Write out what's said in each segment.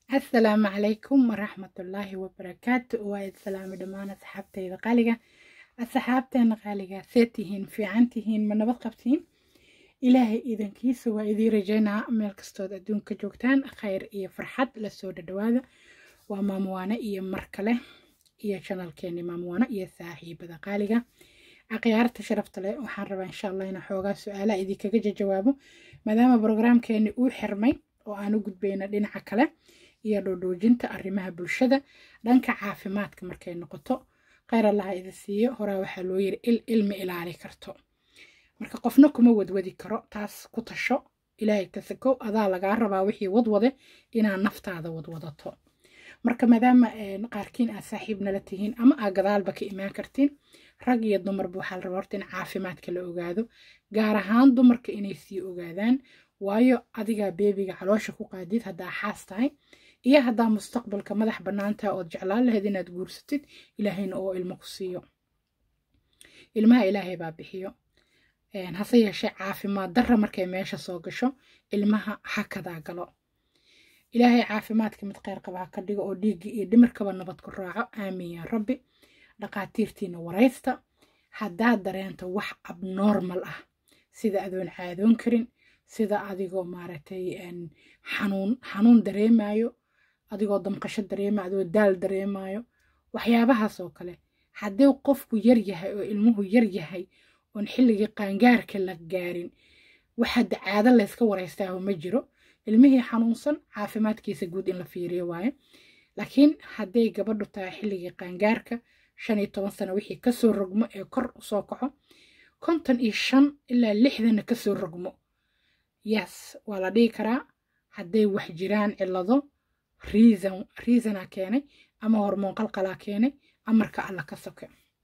asalaamu calaykum waraxmatullaahi wabarakaatu waa islaami dhammaan asxaabtayda qaaliga asxaabteena qaaliga see tihiin fiican tihiin ma nabad qabtiin ilaahay idankiisa waa idii rajaynaa meel kastood adduunka joogtaan khayr iyo farxad lasoo dhadhawaada waa maamuwaane iyo mar kale iyo janalkeeni maamuwaane iyo saaxiibada qaaliga akhyaarta sharafta leh waxaan rabaa insha allah inaan xoogaa su-aalaha idinkaga jawaabo maadaama brograamkeeni uu xirmay oo aan u gudbayna dhinaca kale iyo dhoodhoojinta arrimaha bulshada dhanka caafimaadka markay noqoto kheyr allaha idi siiyo horaa waxaa loo yiri il ilmi ilaali karto marka qofna kuma wadwadi karo taas ku tasho ilaahay ka sakow adaa lagaa rabaa wixii wadwade inaad naftaada wadwadato marka maadaama qaarkiin aad saaxiib nala tihiin ama aad gadaalba ka imaan kartiin rag iyo dumarba waxaa la rabaa horta in caafimaadka la ogaado gaar ahaan dumarka inay sii ogaadaan waayo adigaa beebiga caloosha ku qaadid haddaa xaas tahay iyo haddaa mustaqbalka madax bannaantaha ood jeclaan lahayd inaad guursatid ilaahayna oo ilmo ku siiyo ilmaha ilaahay baa bixiyo hase yeeshee caafimaad darra markay meesha soo gasho ilmaha hakadaa galo ilaahay caafimaadka mid kheyr qaba ha ka dhigo oo dhiiggii iyo dhimirkaba nabad ku raaco aamin yaa rabbi dhaqaatiirtiina waraysta haddaad dareento wax abnormal ah sida adoon caadoon karin sida adigoo maaragtay xanuun xanuun dareemayo adigoo damqasho dareemayo adigoo daal dareemayo waxyaabahaas oo kale haddii qofku yar yahay oo ilmuhu yar yahay oon xilligii qaangaarka la gaarin waxaad caado layska waraystaaho ma jiro ilmihii xanuunsan caafimaadkiisa guud in la fiiriyo waaye laakiin hadday gabadhu tahay xilligii qaangaarka shan iyo toban sano wixii kasoo rogmo ee kor usoo kaco konton iyo shan ilaa lixdanna kasoo rogmo yes waa la dhihi karaa hadday wax jiraan cillado reason reasonaa keenay ama hormoon qalqalaa keenay amarka alla ka soke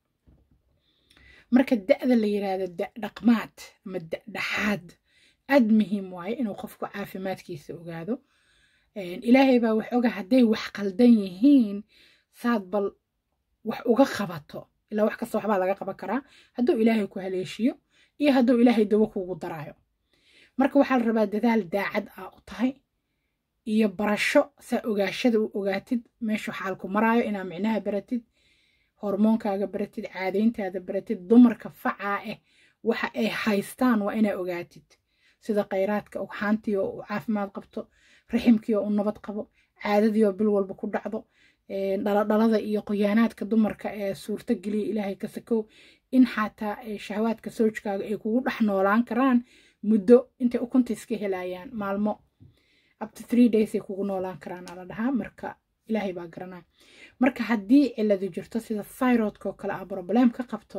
marka da-da la yiraahdo da-dhaqmaad ama da-dhaxaad aad muhiim waaye inuu qofku caafimaadkiisa ogaado ilaahay baa wax oga hadday wax qaldan yihiin saad bal wax uga qabato ilaa wax kasta waxbaa laga qaban karaa hadduu ilaahay ku haleeshiyo iyo hadduu ilaahay dawo kuugu daraayo marka waxaa la rabaa dadaal daacad ah u tahay iyo barasho saa ogaashada u ogaatid meeshu xaalku maraayo inaa micnaha baratid hormoonkaaga baratid caadayntaada baratid dumarka facaa ah waxa ay haystaan waa inaa ogaatid sida khayraadka ugxaantii oo u caafimaad qabto raximkii oo u nabad qabo caadadii oo bil walba ku dhacdo dhaladhalada iyo qoyaanaadka dumarka ee suurto geliya ilaahay ka sakow in xataa shahawaadka soojkaaga ay kugu dhex noolaan karaan muddo intay ukunta iska helayaan maalmo upto three days ay kugu noolaan karaan ala dhahaa marka ilaahay baa garanaya marka haddii ciladu jirto sida thyroidka oo kale ah problem ka qabto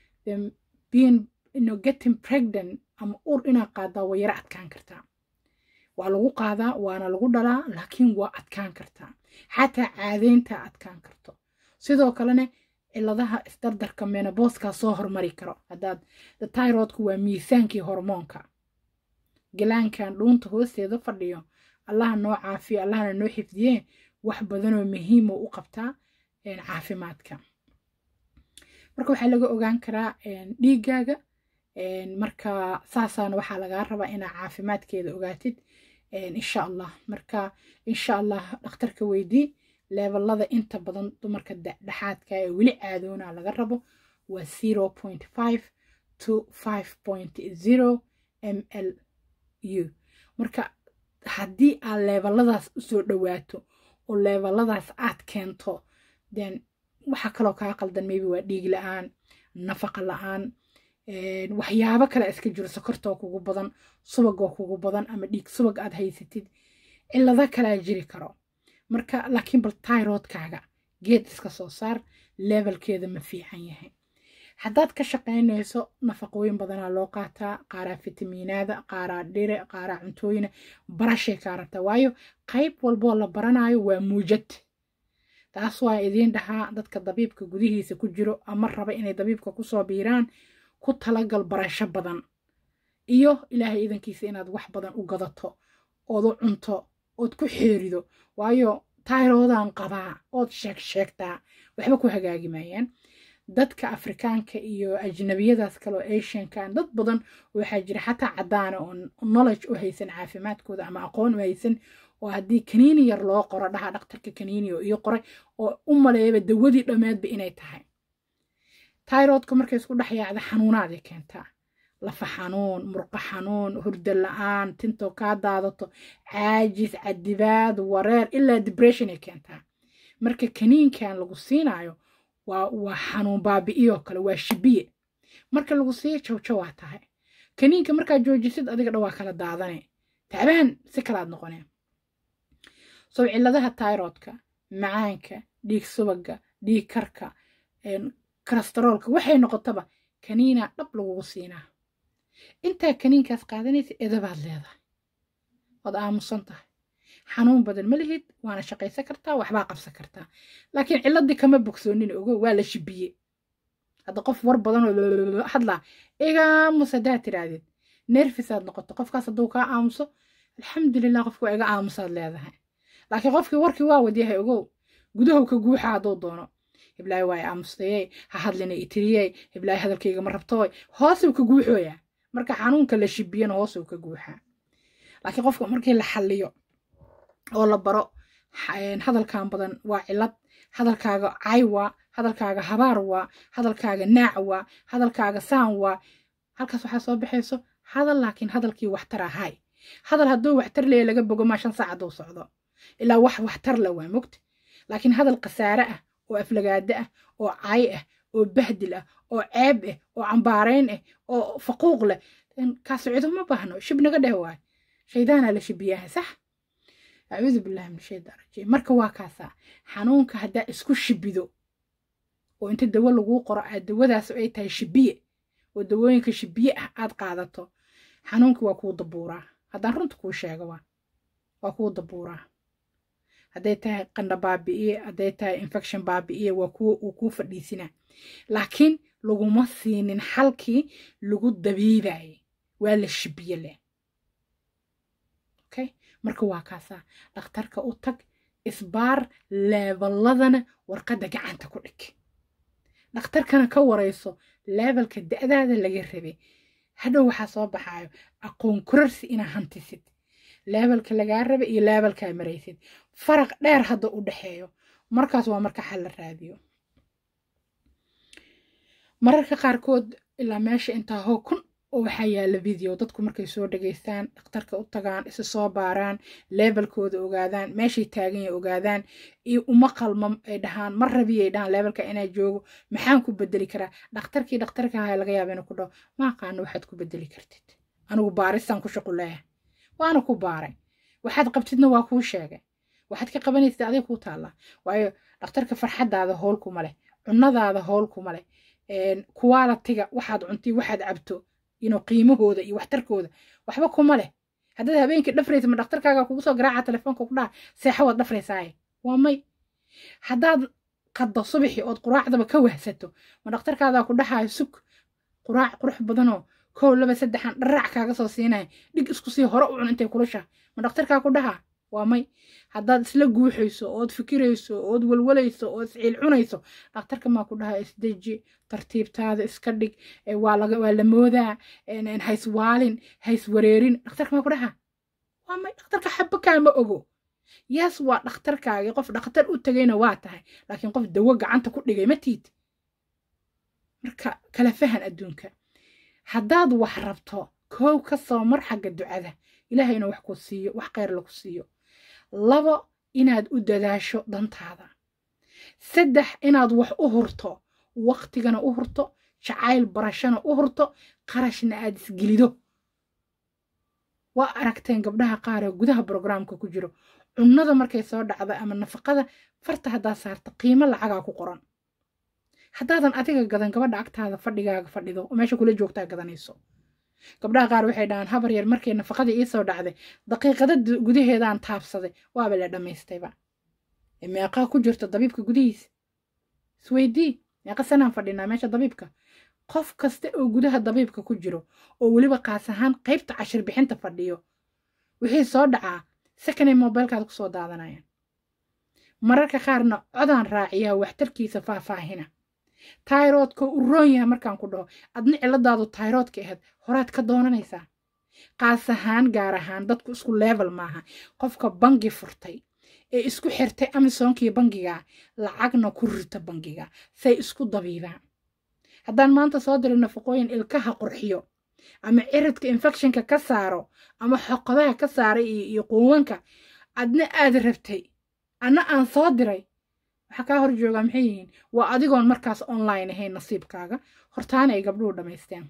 being you getting pregnant ama ur inaad qaadaa waa yaro adkaan kartaa waa lagu qaadaa waana lagu dhalaa laakiin waa adkaan kartaa xataa caadaynta adkaan karto sidoo kalena ciladaha isdardarka menoboskaa soo hormari karo haddaad tyrodku waa miisaankii hormoonka galaankan dhuunta hoosteeda fadhiyo allaha noo caafiyo allahna noo xifdiye wax badanoo muhiimo u qabtaa caafimaadka marka waxaa laga ogaan karaa dhiiggaaga marka saasaana waxaa lagaa rabaa inaa caafimaadkeeda ogaatid insha allah marka insha allah dhakhtarka weydii leebelada inta badan dumarka dhexaadka ee weli caadoona laga rabo waa zero point five to five point zero m l u marka haddii aad leebeladaas usoo dhowaato oo leebeladaas aad keento then waxaa kaloo kaa qaldan maybe waa dhiig la-aan nafaqa la-aan waxyaabo kale iska jiro sokortoo kugu badan subagoo kugu badan ama dhiig subag aad haysatid cilado kalaa jiri karo marka laakiin bal tyrodkaaga geed iska soo saar leebelkeeda ma fiican yahay haddaad ka shaqaynayso nafaqooyin badanaa loo qaataa qaaraa fitamiinaada qaaraa dhire qaaraa cuntooyina barashay kaa rabtaa waayo qayb walboo la baranayo waa muujad taas waa idiin dhahaa dadka dabiibka gudihiisa ku jiro ama raba inay dabiibka kusoo biiraan ku talagal barasho badan iyo ilaahay idankiisa inaad wax badan u gadato ood u cunto ood ku xeerido waayo tayroodaan qabaa ood sheeg sheegtaa waxba ku hagaagi maayaan dadka afrikaanka iyo ajnabiyadaas kale oo asiankan dad badan waxaa jira xataa caddaana oo knowledge u haysan caafimaadkooda ama aqoon u haysan oo haddii kaniini yar loo qoro dhaha dhaktarka kaniini oo ii qoray oo u maleeyaba dawadii dhammeedba inay tahay tayroodka markay isku dhex yaacda xanuunaaday keentaa lafa xanuun murqo xanuun hurdo la-aan tintoo kaa daadato caajis cadibaad wareer ilaa dibression ay keentaa marka kaniinkan lagu siinaayo waa waa xanuun baabi'iyoo kale waa shibiye marka lagu siiyo jawjo waa tahay kaniinka markaad joojisid adiga dhan waa kala daadane tacbaan si kalaad noqoneen sow cilladaha tayroodka macaanka dhiig subaga dhiig karka kalastaroolka waxay noqotaba kaniinaa dhab lagugu siinaa intaa kaniinkaas qaadanaysa edabaad leedahay waad aamusan tahay xanuun badan ma lihid waana shaqaysan kartaa waxbaa qabsan kartaa laakiin cilladii kama bogsoonin ogo waa la shibiye hadda qof war badan oo hadlaa igaamus haddaad tiraahdeed nerfisaad noqoto qofkaas hadduu kaa aamuso alxamdulilah qofki waa iga aamusaad leedahay laakiin qofkii warkii waa wadyahay ogow gudahow ka guuxa hadduu doono hiblaayo waa i aamustayey ha hadlina itiriyey hiblaayo hadalkayga ma rabtooy hoosuu ka guuxooyaa marka xanuunka la shibiyana hoosuu ka guuxaa laakiin qofka markii la xalliyo oo la baro hadalkan badan waa cilad hadalkaaga cay waa hadalkaaga habaar waa hadalkaaga naac waa hadalkaaga saan waa halkaas waxaa soo baxayso hadal laakiin hadalkii waxtar ahay hadal hadduu waxtar leeya laga bogo maa shan saac hadduu socdo ilaa wax waxtar la waa mogta laakiin hadal khasaare ah oo aflagaado ah oo cay ah oo bahdil ah oo ceeb ah oo cambaarayn ah oo faquuq leh kaas cido ma baahno shib naga dheh waay shaydaanaa la shibiyaha sax acuudu billahi min shaydaan rajiim marka waa kaasaa xanuunka haddaa isku shibido oo inta dawo laguu qoro aad dawadaas ay tahay shibiye oo dawooyinka shibiye ah aad qaadato xanuunka waa kuu dabuuraa haddaan runta kuu sheego waa waa kuu dabuuraa hadday tahay qandha baabi'iye hadday tahay infection baabi'iye waa kuwa uu kuu fadhiisinaa laakiin laguma siinin xalkii lagu dabiibaye waa la shibiye leh okay marka waa kaasaa dhakhtarka u tag isbaar leeballadana warqadda gacanta ku dhig dhakhtarkana ka warayso leebelka da'daada laga rabay hadhow waxaa soo baxaayo aqoon kurarsi inaa hantisid leebelka lagaa raba iyo leebelkaa maraysid faraq dheer hadda u dhexeeyo markaas waa marka xal la raadiyo mararka qaarkood ilaa meesha intaa hoo kun oo waxaa yaala video dadku markay soo dhageystaan dhakhtarka u tagaan isa soo baaraan leebelkooda ogaadaan meeshay taagan yahay ogaadaan iyo uma qalmo ay dhahaan ma rabiyay dhahaan leebelka inaa joogo maxaan ku bedeli karaa dhakhtarkii dhakhtarka ahaa laga yaaba inuu ku dhaho ma aqaano waxaad ku bedeli kartid anigu baaristaan ku shuquleeya waana ku baaray waxaad qabtidna waa kuu sheegay waxaad ka qabanaysid adig kuu taallaa waayo dhakhtarka farxadaada howl kuma leh cunadaada howl kuma leh kuwaalatiga waxaad cuntii waxaad cabto ino qiimahooda iyo waxtarkooda waxba kuma leh haddaad habeenkii dhafraysa ma dhakhtarkaaga kugu soo garaaca telefoonka ku dhaha seexa waad dhafraysaaye waa may haddaad qaddo subaxii ood quraacdaba ka wahsato ma dhakhtarkaadaa ku dhahayo sug quraac qurux badanoo kow laba saddexan dharaac kaaga soo siinaya dhig isku sii hore u cun intay kulusha ma dhakhtarkaa ku dhaha waa may haddaad isla guuxayso ood fikirayso ood walwalayso ood isciil cunayso dhakhtarka maa ku dhaha isdeji tartiibtaada iska dhig waa la moodaa hayswaalin hayswareerin dhakhtarka maa ku dhaha waa may dhakhtarka xaba kaama ogo yaas waa dhakhtarkaagii qof dhakhtar u tegayna waa tahay laakiin qof dawo gacanta ku dhigay ma tiid marka kala fahan adduunka haddaad wax rabto koow ka soo mar xagga ducada ilaahay inuu wax ku siiyo wax kheyr lagu siiyo labo inaad u dadaasho dantaada saddex inaad wax u hurto waktigana u hurto jacayl barashana u hurto qarashna aad isgelido waa aragteen gabdhaha qaar ee gudaha brograamka ku jiro cunnada markay soo dhacda ama nafaqada farta haddaad saarta qiimo lacagaa ku qoran haddaadan adiga gadan gabadha agtaada fadhigaaga fadhido oo meesha kula joogtaa gadanayso gabdhaha qaar waxay dhahaan habar yar markay nafaqadii ii soo dhacday daqiiqada gudaheedaan taabsaday waaba la dhammaystayba meeqaa ku jirta dabiibka gudihiisa isweydii meeqa sanaan fadhinaa meesha dabiibka qof kasta oo gudaha dabiibka ku jiro oo weliba qaas ahaan qaybta cashir bixinta fadhiyo wixii soo dhacaa sakanay mobilkaada kusoo daadanayaan mararka qaarna codaan raaciyaa waxtarkiisa faahfaahina tayroodka u roon yahay markaan ku dhaho adna ciladaadu tayroodka ahayd horaad ka doonanaysaa qaas ahaan gaar ahaan dadku isku level maaha qofka bangi furtay ee isku xirtay amisonkii bangiga lacagna ku rita bangiga say isku dabiibaan haddaan maanta soo diro nafaqooyin ilkaha qurxiyo ama ciridka infectionka ka saaro ama xoqodaha ka saaray iyo quuwanka adna aad rabtay anna aan soo diray waxaa kaa hor joogaa maxay yihiin waa adigoon markaas online ahayn nasiibkaaga hortaana ay gabdhuhu dhammaysteen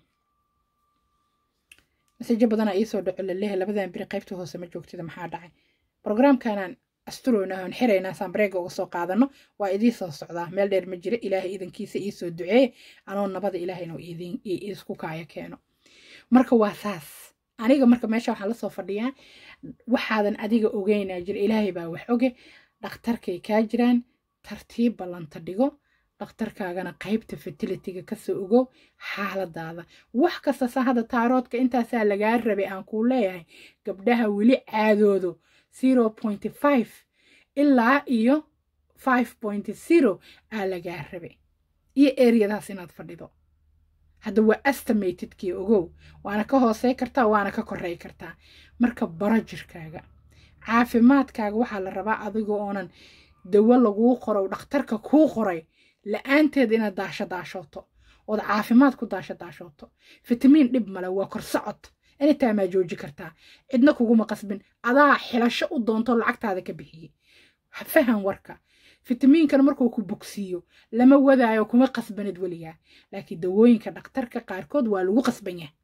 masajo badanaa iisoo dhaco laleehay labadan biri qaybta hoose ma joogtida maxaa dhacay brograamkanaan asturoyna oon xiraynaa saambreega uga soo qaadano waa idii soo socdaa meel dheer ma jira ilaahay idankiisa iisoo duceeye anoo nabada ilaahay inuu isku kaaya keeno marka waa saas aniga marka meesha waxaan lasoo fadhiyaa waxaadan adiga ogeynaa jira ilaahay baa wax oge dhakhtarkay kaa jiraan tartiib ballanta dhigo dhakhtarkaagana qaybta fertilitiga kasoo ogo xaaladaada wax kasta sa hadda taaroodka intaasaa lagaa rabay aan kuu leeyahay gabdhaha weli caadoodo zero point five ilaa iyo five point zero aa lagaa rabay iyo eriyadaas inaad fadhido hadda waa estimatedkii ogow waana ka hoosey kartaa waana ka korey kartaa marka baro jirkaaga caafimaadkaaga waxaa la rabaa adigoo oonan dawo laguu qoro dhakhtarka kuu qoray la-aanteed inaad daasho daashooto ood caafimaad ku daasho daashooto fitamiin dhib male waa korsocod anytime aa jooji kartaa cidna kuguma qasbin adaa xilasho u doonto lacagtaada ka bixiyey fahan warka fitamiinkana markuu ku bogsiiyo lama wadaayo kuma qasbanid weligaa laakiin dawooyinka dhakhtarka qaarkood waa lagu qasban yahay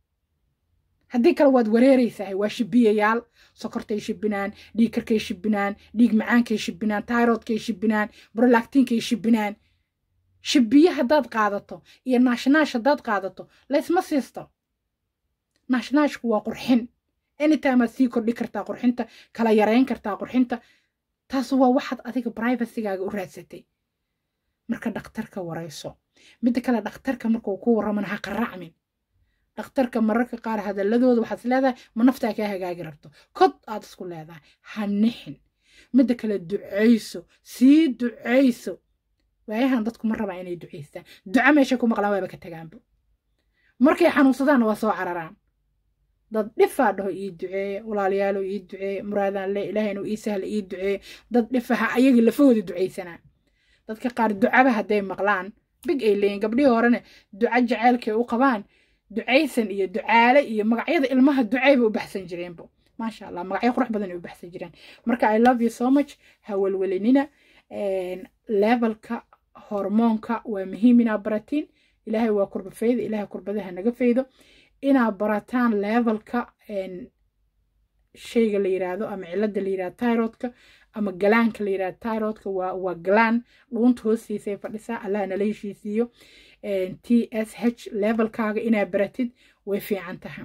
haddii kale waad wareeraysahay waa shibiyayaal sokortay shibinaan dhiig karkay shibinaan dhiig macaankay shibinaan tairodkay shibinaan brolactinkay shibinaan shibiye haddaad qaadato iyo naashnaash haddaad qaadato laysma siisto naashnaashku waa qurxin anytime aad sii kordhi kartaa qurxinta kala yareyn kartaa qurxinta taas waa waxaad adiga brivacygaaga u raadsatay marka dhakhtarka warayso midda kale dhakhtarka markuu ku warramana ha qaracmin dhakhtarka mararka qaar hadaladooda waxaad is leedahay ma naftaa kaa hagaagi rabto kod aad isku leedahay ha nixin midda kale ducayso sii ducayso waayahan dadku ma rabaa inay ducaystaan duca meeshay ku maqlaan waaba ka tagaanba markay xanuunsadaanna waa soo cararaan dad dhifaa dhaho ii duceeye walaalayaalo ii duceeye muraadaan le ilaahay inuu ii sahla ii duceeye dad dhifaha ayagii lafahooda ducaysanaa dadka qaar ducaba hadday maqlaan big ay leeyiin gabdhihii horena duca jaceylkay u qabaan ducaysan iyo ducaale iyo magacyada ilmaha ducayba u baxsan jireenbo maasha allah magacyo qurux badan ay u baxsan jireen marka i love you so much ha welwelinina levelka hormoonka waa muhiim inaa baratiin ilaahay waa kurba fayda ilaahay kurbadaha naga faydo inaa barataan levelka shayga la yiraahdo ama cilada la yirahdo tyrodka ama galaanka la yirahdo tyrodka waa waa galaan dhuunta hoostiisa ay fadhisaa allah nala heshiisiiyo t s h levelkaaga inaa baratid way fiican tahay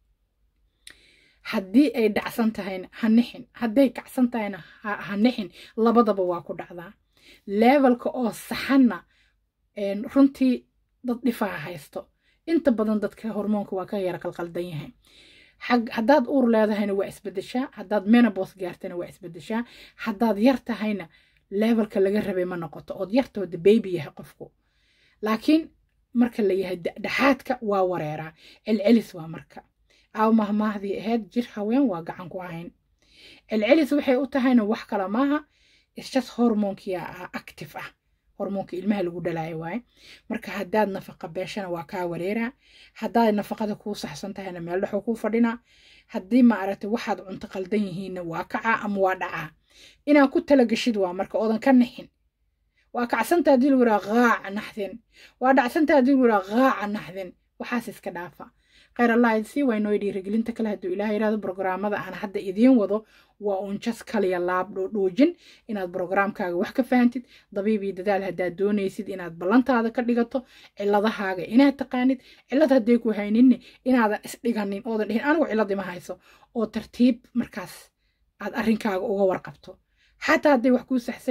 haddii ay dhacsan tahayna ha nixin hadday kacsan tahayna ha nixin labadaba waa ku dhacdaa levelka oo saxanna runtii dad dhifaa haysto inta badan dadka hormoonka waa ka yara qalqaldan yahay haddaad uur leedahayna waa isbedeshaa haddaad menabos gaartana waa isbedeshaa haddaad yar tahayna levelka laga rabay ma noqoto ood yartooda baby yahay qofku laakiin marka la yahay dhexaadka waa wareeraa celcelis waa marka aaw mahmaahdii ahayd jir haween waa gacan ku ahayn celcelis waxay u tahayna wax kale maaha isjas hormoonkia active ah hormoonka ilmaha lagu dhalaayo waaye marka haddaad nafaqa beeshana waa kaa wareeraa haddaad nafaqada kuu saxsan tahayna meel dhexoo kuu fadhinaa haddii ma aragtay waxaad cunto qaldan yihiinna waa kacaa ama waa dhacaa inaad ku talagashid waa marka oodan ka nixin waa kacsantaa hadii lagu yidhaha qaaca naxdin waa dhacsantaa hadii lagu yidhaha qaaca naxdin waxaas iska dhaafa khayr allah idsii waa inoo dhiirigelinta kale hadduu ilaah yidhahdo brograamada aan hadda idiin wado waa uun jas kaliya laab dhoodhoojin inaad brograamkaaga wax ka fahantid dabiib iyo dadaal haddaad doonaysid inaad ballantaada ka dhigato ciladahaaga inaad taqaanid cilad hadday ku hayninne inaadan isdhiganin oodan dhihin anigu cilad ima hayso oo tartiib markaas aad arrinkaaga uga warqabto xataa hadday wax kuu saxsan yihiin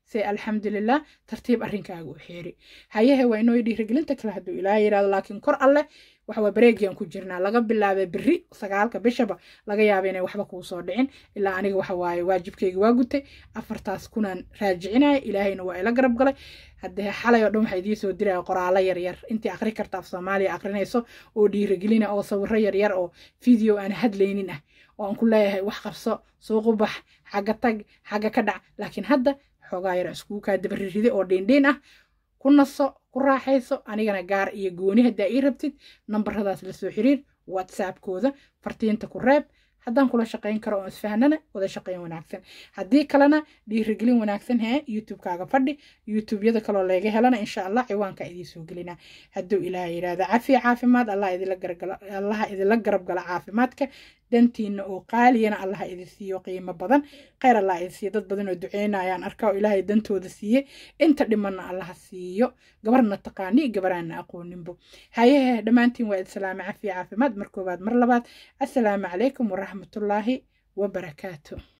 se alxamdulilah tartiib arrinkaaga u xeeri hayahe waa inoo dhiirigelinta kale hadduu ilaaha yidhahdo laakiin kor alleh waxawaa bareegiyan ku jirnaa laga bilaabay beri sagaalka bishaba laga yaaba inay waxba kuu soo dhicin ilaa aniga waxa waaye waajibkayga waa gutay afartaas kunaan raajicinaya ilaahayna waa ila garab galay haddee xalay oo dhan waxaa idiin soo diraya qoraalo yaryar intii akri karta af soomaaliya akrinayso oo dhiirigelina oo sawiro yaryar oo video aan hadlaynin ah oo aan ku leeyahay wax qabso suuqu bax xagga tag xagga ka dhac laakiin hadda xoogaa yar iskugu kaa dabariride oo dhiindhiin ah ku naso ku raaxayso anigana gaar iyo gooni haddaa ii rabtid nambaradaas lasoo xiriir whatsappkooda fartiinta ku reeb haddaan kula shaqayn karo oo isfahnana wada shaqayn wanaagsan haddii kalena dhiirigelin wanaagsan hee youtubekaaga fadhi youtubeyada kaloo laga helana insha allah ciwaanka idiin soo gelina hadduu ilaah yidhaahda cafiya caafimaad allaha idila garab gala caafimaadka dantiina oo qaaliyana allaha idin siiyo qiimo badan kheyr allah idin siiyo dad badan oo duceynayaan arkaa oo ilaahay dantooda siiye inta dhimanna allaha siiyo gabarna taqaani gabaraana aqooninbo hayahe dhammaantiin waa idsalaame cafiya caafimaad mar koowaad mar labaad assalaamu calaykum waraxmatullaahi wabarakaatu